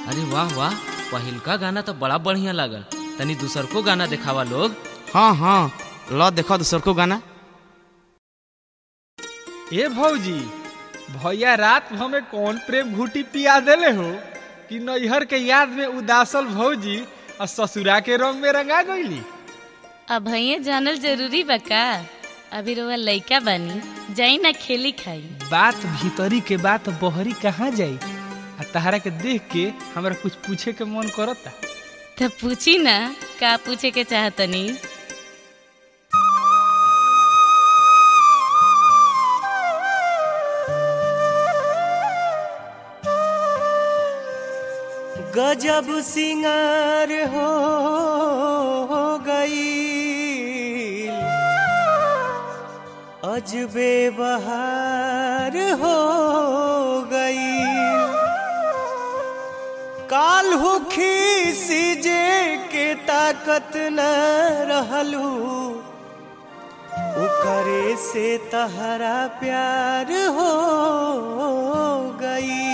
अरे वाह वाह पहिलका गाना तो बड़ा बढ़िया लागल तनी दूसर को गाना देखावा लोग हाँ हाँ ल देखो दूसर को गाना ए भौजी भैया रात भर में कौन प्रेम घूटी पिया देले हो कि नैहर के याद में उदासल भौजी और ससुरा के रंग में रंगा गईली अब भैया जानल जरूरी बा का अभी रोवा लइका बानी जाई ना खेली खाई बात भीतरी के बात बहरी कहाँ जाई आ तहरा के देख के हमरा कुछ पूछे के मन करता तब पूछी ना का पूछे के चाहतनी गजब सिंगार हो गई अजबे बहार हो गई काल हुखी सीजे के ताकत न रहलू ओकरे से तहरा प्यार हो गई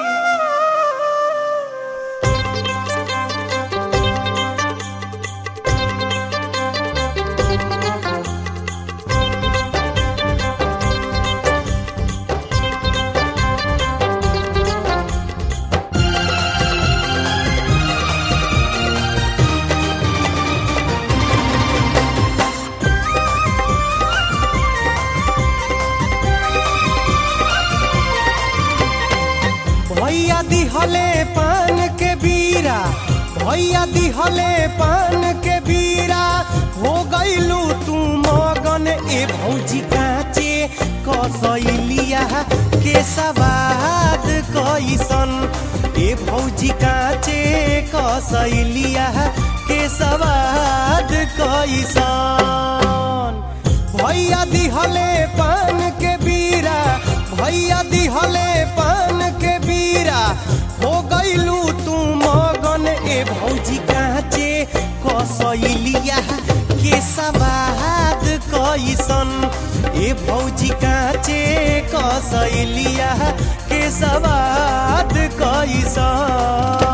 भैया दिहले पान के बीरा भैया दिहले पान के बीरा हो गईलू तू मगन ए भौजी काचे कसैलिया के सवाद कैसन ए भौजी काचे कसैलिया के सवाद कैसन भैया दिहले पान के बीरा भैया दिहले पान के बीरा हो गईलू तू मगन ए भौजी काचे कसैलिया के सवाद कैसन ए भौजी काचे कसैलिया के सवाद कैसन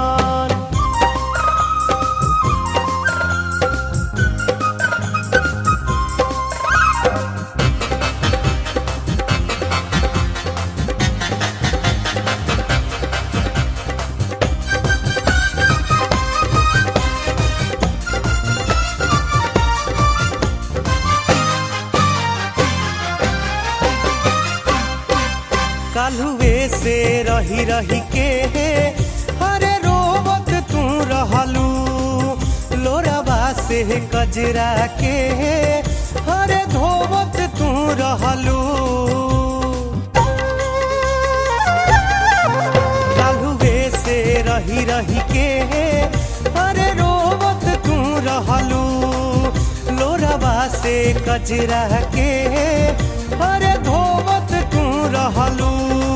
कालुए से रही रही के हरे रोवत तू रहलू लोरवा से कजरा के हरे धोवत तू रहलू कालुए से रही रही के हरे रोवत तू रहलू लोरवा से कजरा के हरे धोवत तू रहलू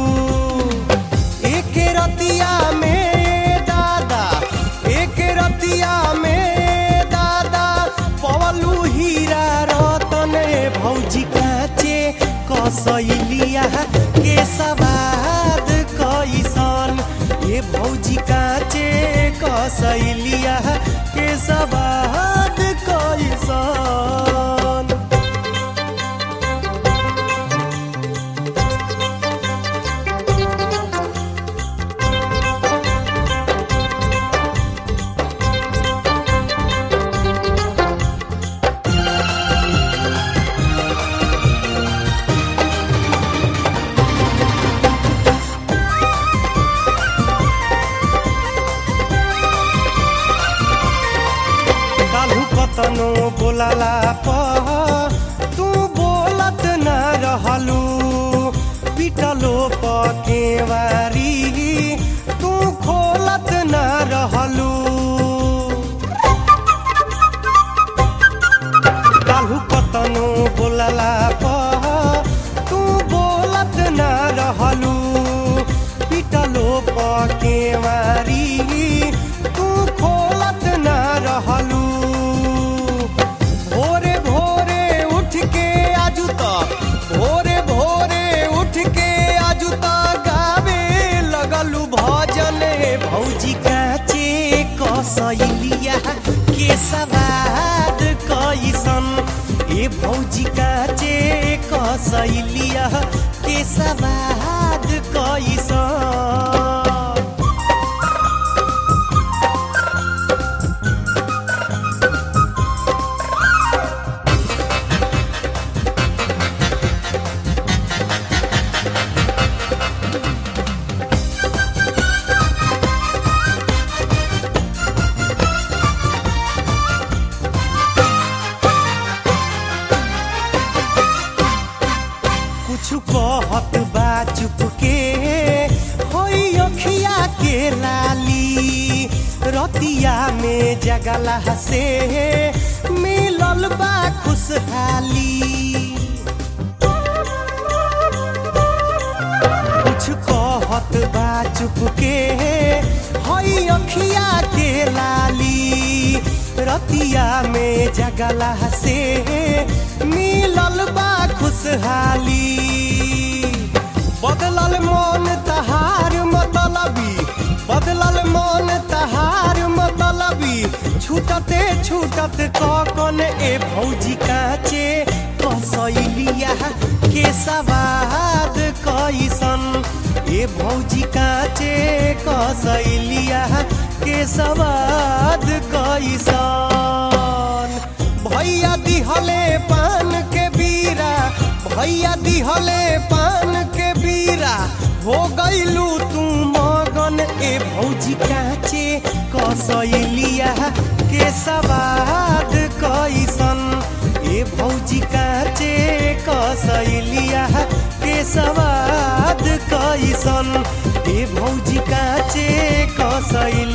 एक रतिया में दादा एक रतिया में दादा पवलू हीरा रतन भौजी काचे कसैलिया के सवाद कैसन ए भौजी काचे कसैलिया के सवाद कैसन कालू कतनो बोलाला प तू बोलत न रहलू पिटलो प केवारी तू खोलत न रहलू कालू कतनो बोलाला प तू बोलत न रहलू पिटलो प केवारी तू खोलत न रहलू भोरे भोरे के सवाद कैसन ए भौजी काचे कसैलिया के सवाद कैसन कुछ कहत बा चुप के होई अखिया के लाली रतिया में जगला से मिलल बा खुशहाली कुछ कहत बा चुप के हई अखिया के लाली रतिया में जगला से मिलल बा खुशहाली बदलल मन तहार मतलबी बदलल मन तहार मतलबी छूटते छूटत कौन ए भौजी काचे कसैलिया के सवाद कैसन ए भौजी काचे कसैलिया के सवाद कैसन भैया दिहले पान के बीरा भैया दिहले पान के बीरा हो गईलू तू मगन ए भौजी काचे कसैलिया के सवाद कैसन ए भौजी काचे कसैलिया के सवाद कैसन ए भौजी काचे कसैलिया